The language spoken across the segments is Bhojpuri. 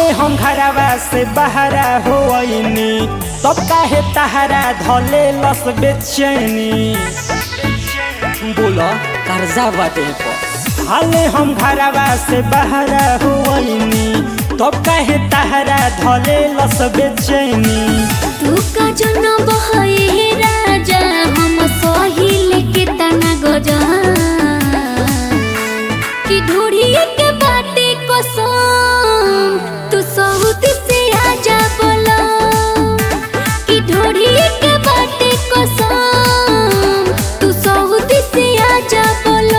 हाले हम घरवा से बहरा होइनी तब काहे तहरा धले लस बेचैनी बोला कर्जा बाटे पर हाले हम घरवा से बहरा होइनी तब काहे तहरा धले लस बेचैनी तू का जन बहे राजा हम सहिले के तना गजा कि ढूढ़िए के बाटे कसम तू सहुत से आजा बोला कि ढूढ़िए के बाटे कसम तू सहुत से आजा बोला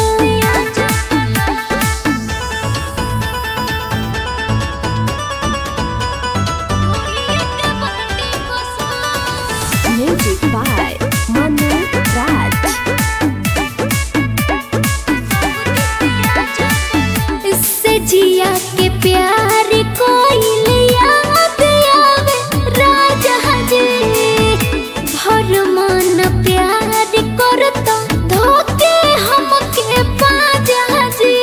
Music by Manu Raj. इससे जिया के प्यार कोई याद आवे राजा जी भर मन प्यार करता धोके हमके पाजा जी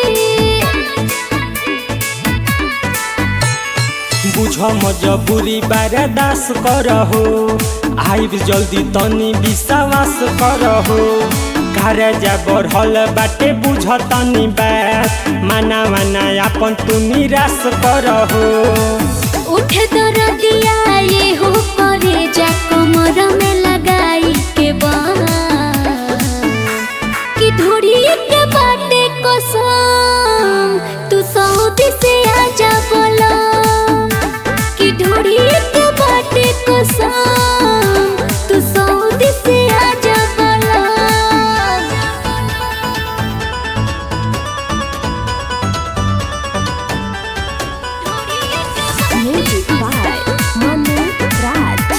बुझ मजबूरी बर्दास करहो आइब जल्दी तनी विश्वास करहो कर्जा बढ़ल बाटे बुझ तनी बात माना माना अपन तू निराश करहो उठ दरदिया ये हो करे जा कमर में लगाई के बाँह कि ढूढ़ी के बाटे कसम तू सऊदी से आजा बोला कि ढूढ़ी के बाटे कसम तू सऊदी से आजा बोला Music by Manu Raj.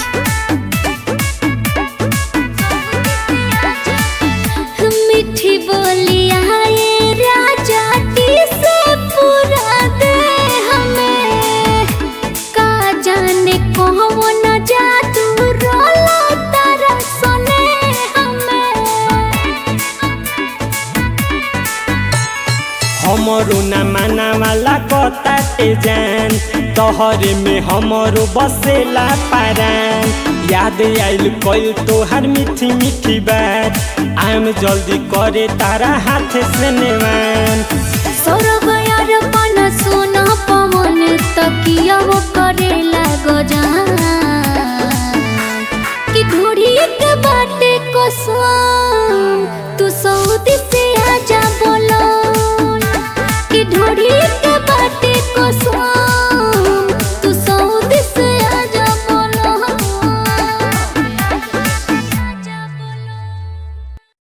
मीठी बोलिया ये राजा टी से पूरा दे हमें का जाने कौन जादू रोला तारा सने हमें हमरो न माना वाला कताटे जान तोहरे में हमरो बसेला पारान याद आइल कइल तोहार मीठी मीठी बात आम जल्दी करे तारा हाथ से नेवान सोरो